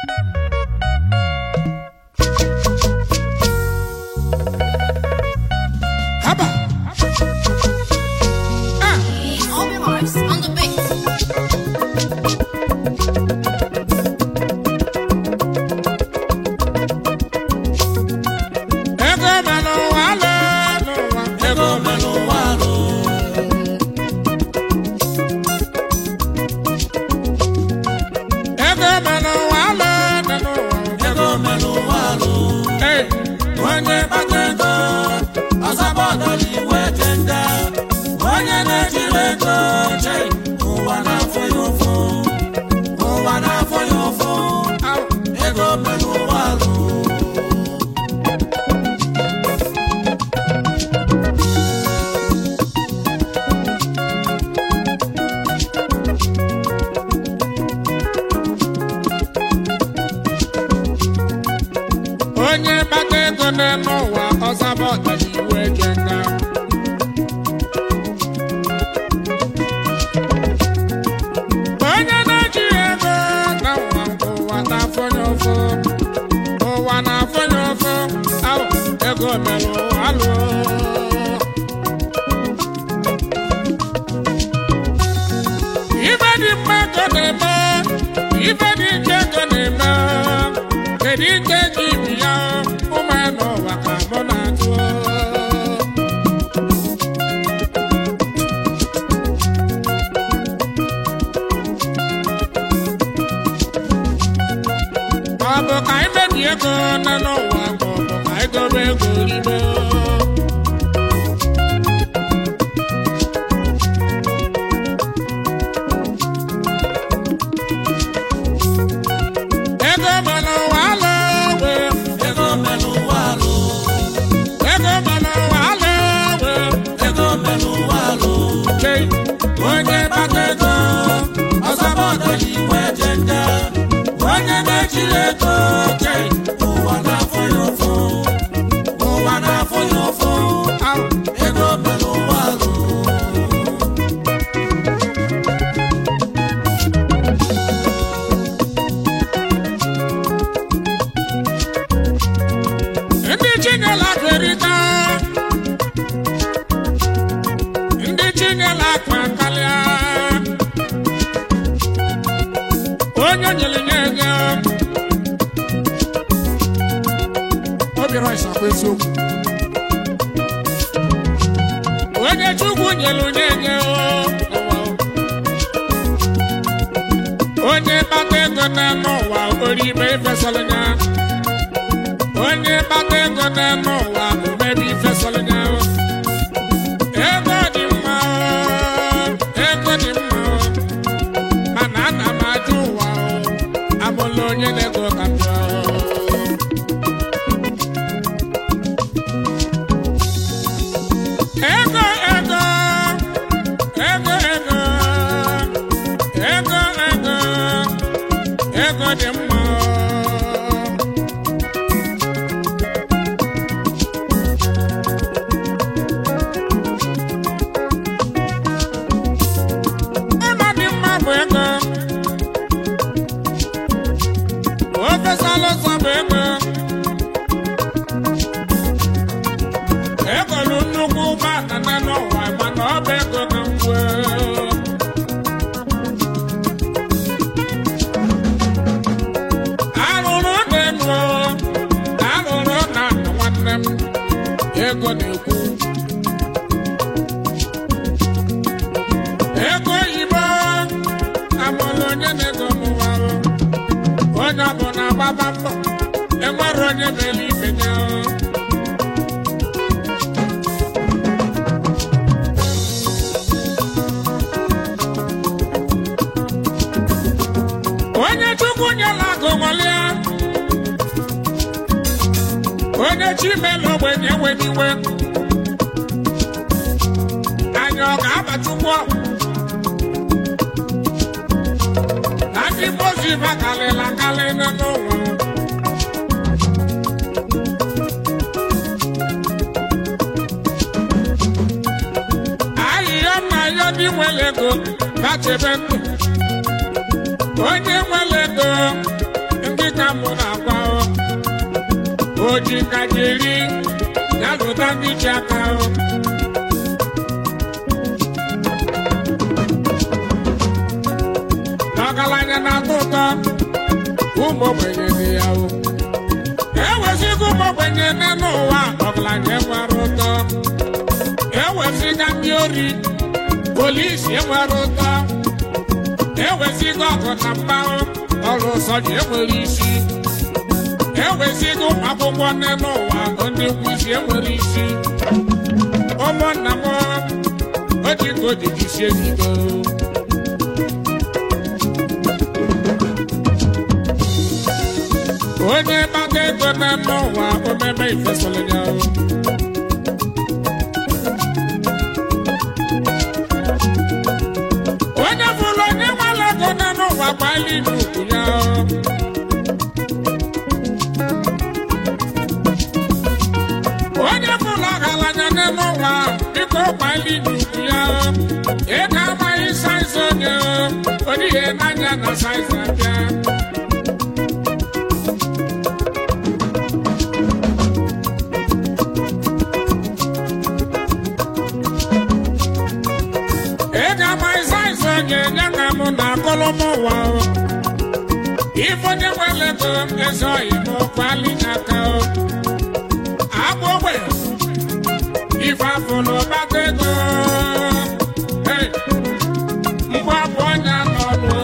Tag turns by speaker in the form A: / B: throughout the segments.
A: haba ah
B: Obi Mars on the beat.
A: ego melụ ụwa lụ n'ụwa ego melụ ụwa lụ ego melụ ụwa lụ dị n'ụwa ego melụ ụwa lụ Hey, onye kpata ego ọzọbọdọli iwe dị nga onye na-ejiri ego che ụwa na-afụ ya ụfụ ụwa na-afụ ya ụfụ Au, ego melụ ụwa lụ onye kpata ego n'elu ụwa ọzaba ọganihu eje nga onye na-ejighị ego na ụwa nke ụwa na-afọnye ụfụ ụwa na-afọnye ụfụ ahụ ego mere ụwa lụọ ibe dị mma ego na-eme ibe dị ike ego na-eme kedu ike ji ibi ya ụmụ ya n'ụwa ka mụ na-atụ ọ bụ ka anyị mebi ego nọ n'ụwa ka ọ bụ ka anyị dobe ego n'ime ego mere ụwa alụ we ego mere ụwa alụ ego mere ụwa alụ we ego mere ụwa alụ chei onye kpata ego ọzọba ọdọji iwe je nga onye na-ejiri ego chei ụwa na-afụ ya ụfụ ụwa na-afụ ya ụfụ Au, ego mere ụwa alụ ndị chinyela kerịta ndị chinyela akpa karịa onye nyere nye ego obiọra ịsakwa eziokwu onye chukwu nyere nye nye onye kpata ego n'elu ụwa oribe ifesara ya onye kpata ego n'elu ụwa omebi ifesara ya ego dị mma ego dị mma mana ana m ajụ ụwa abụla onye na-ego ka m bịa ego ego ego ego ego ego ego dị mma Ego dị mma bụ ego ofesala ọsọ bụ ego egolu nnukwu ụgbọala na n'ụwa mana ọ bụ ego na ngwe arụrụ na-enu arụrụ na nwanne m ego na-ekwu ego oyibo amụrụ onye na-ego n'ụwa onye ọbụla gbaba mbọ enwere onye mere ibe ya onye chukwu nyela agụ nwalia onye chi mere ogbenye weniwe anya ọ ga-aba chukwu ọgwụ na ndị mozi bakalịla kalị n'ụwa ahịhịa mma ya ndị nwere ego bachebe ndụ onye nwere ego ndị ka ji ngaji eri ya lụta ndị ji aka o. ọgaranya na-atọ ụtọ ụmụ ogbenye dị ya o ewezịga ụmụ ogbenye nne n'ụwa ọgaranya enwere ụtọ ewezịga ndị ori polisi enwere ụtọ ewezịga ọgụ na mgbanwe ọrụ ụsọ ji enwere isi ewezịga ụmụ akwụkwọ nne n'ụwa ndị nkwụzi enwere isi ụmụnna m o ji ka o ji jisie n'ike onye gbata ego n'ime ụwa omeme ifesoro ya o. onye bụrụ onye nwere ego n'ime ụwa gbalị n'ukwu ya o. onye bụrụ ọgaranya n'ime ụwa biko gbalị n'ukwu ya o. ị ga-amaghị saiz onye o. onye ihe n'anya na saiz abịa ị ga-ama ịsa ịsa onye nye ka mụ na akọlọmụ ụwa o. ife onye nwere ego ezi oyi m kwali n'aka o agbụ ogbe ife afụlụ gbata ego Hey! mgbe abụ onye n'ọnụ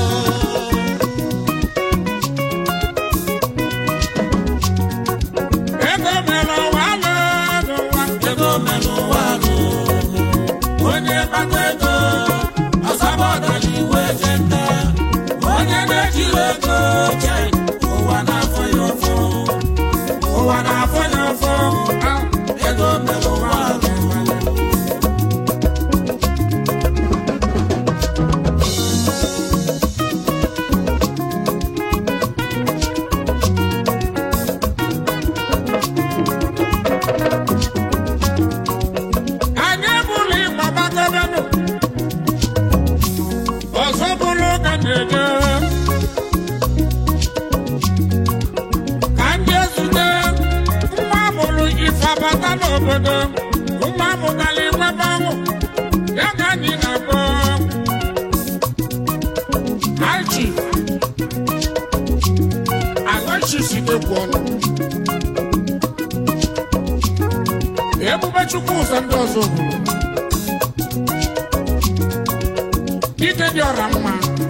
A: ego mere ụwa lụ n'ụwa
C: ego mere ụwa lụ onye kpata ego ọsabọdala iwe je nne onye na-ejiri ego che ụwa na-afọ ya ụfụ
A: ụwa na-afọ ya ụfụ Ah!
C: ego mere ụwa lụ
A: anyị bụrụ ịgba gbagobenụ ọzọ bụrụ ka na-eje ka ndị ezute nwa mụrụ ife abata n'obodo nwa mụtara inwebe ọnwụ ya ka anyị na-akpọ alchi alọchisidekwu ọnụ ebube chukwu ụzọ ndị ọzọ obodo dike dị ọra mma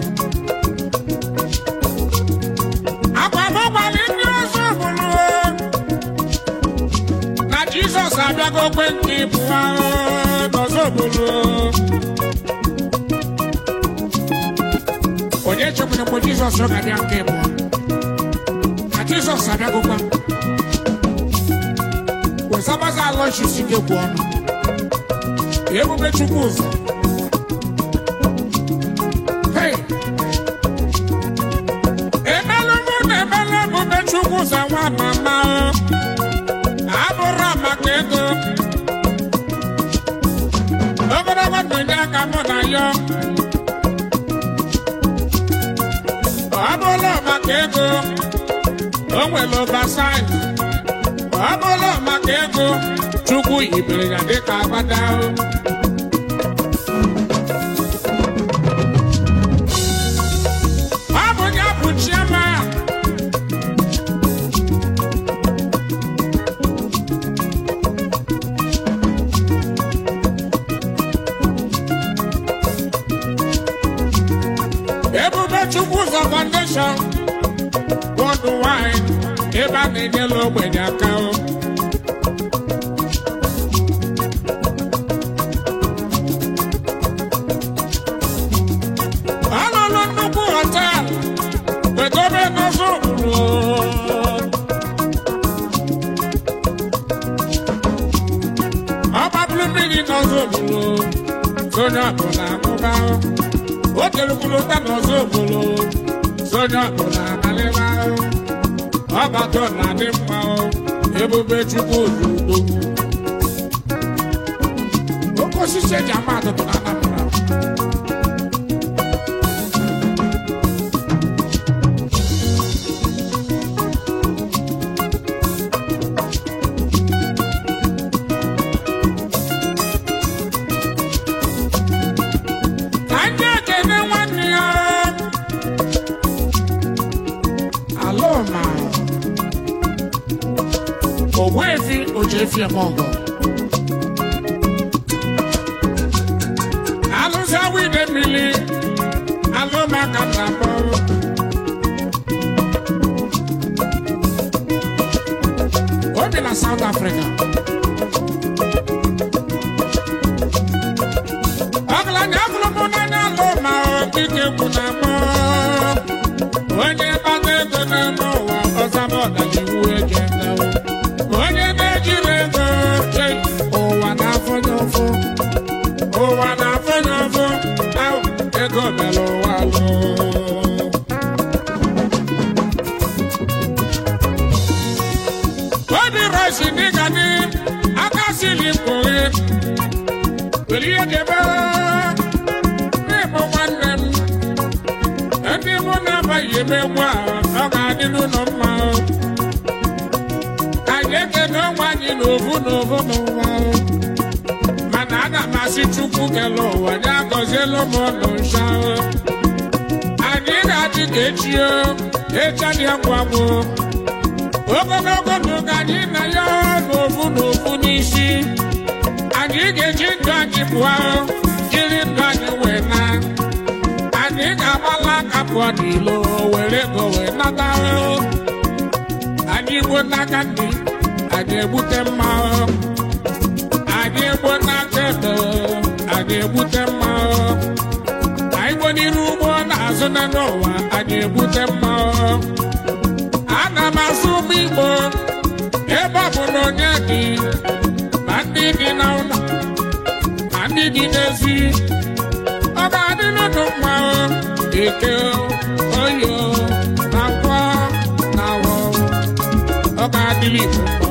A: agbamọgbalị ndị ọzọ obodo na jizọs abịago kwe nke ịbụ ahụ n'ọzọ obodo onye chekwara mgbe jizọs ga-abịa nke ịbụ na jizọs abịagokwa wesabaza alọchis ike kwụ ọnụ ebube chukwu ụzọ Hey! emelụ mụ na emelụ ebube chukwu ụzọ nwa mama o. abụrụ maka ego ogologo ndụ nye aka mụ na ya ọ bụrụ maka ego o nwere oversight ọ bụrụ maka ego chukwu yibere ya dịka agbada o. ọ bụ ya bụ chiama ebube chukwu ụzọ foundation worldwide ebe a na-enyela ogbenye aka o. Alụlụ nnukwu họteelụ wegobe n'ụzọ ụkpụrụ ọgbabulu mmiri n'ọzọ ụkpụrụ sonye ọbụla amụba o telukwuru ụta n'ọzọ ụkpụrụ sonye ọbụla amalịba ọgbakọ na-adị mma o, ebube chukwu udo oke osisi eji ama atụtụ na anapụra alụma ogbuefi ochefi emeọgọ alụsa wide mmiri alụma ka m na-akpọ o bi na South Africa ọgaranya bụrụ mụ n'anya alụma ike kwu na mọ onye kpata ego n'ime ụwa ọzaba ọganihu eje nlewo onye na-ejiri ego che ụwa na-afọnye ụfụ ụwa na-afọnye ụfụ ahụ ego mere ụwa lụ obi rosi dịka dị aka siri mkpụrụ were ihe debe n'ịbụ nwanne m ndị mụ na-abaghị emegbu a ọ ga-adị n'ụlọ mma anyị ekene onwe anyị n'ovu n'ovu n'ụwa mana ana m asị chukwu kele ụwa ya gọzielu m ọnụ nsha anyị ga-adị ka echi echadị agwụ agwụ ogologo ndụ ka anyị na ya n'ovu n'ovu n'isi anyị ga-eji ndụ anyị pụọ jiri ndụ anyị wee na anyị ga-agbala aka pụọ n'ilo were ego wee nata anyị gbuo n'aka ndị anyị egbute mma anyị egbuo n'aka ebe anyị egbute mma anyị gbuo n'iru ugbo na-azụ na n'ụwa anyị egbute mma ana m asụ ụmụ igbo ebe ọ bụ na onye dị ma ndị dị na ụlọ ma ndị dị n'ezi ọ ga-adị n'ụlọ mma eke oyo na nkwọ na awọ ọ ga-adịrị igbo mma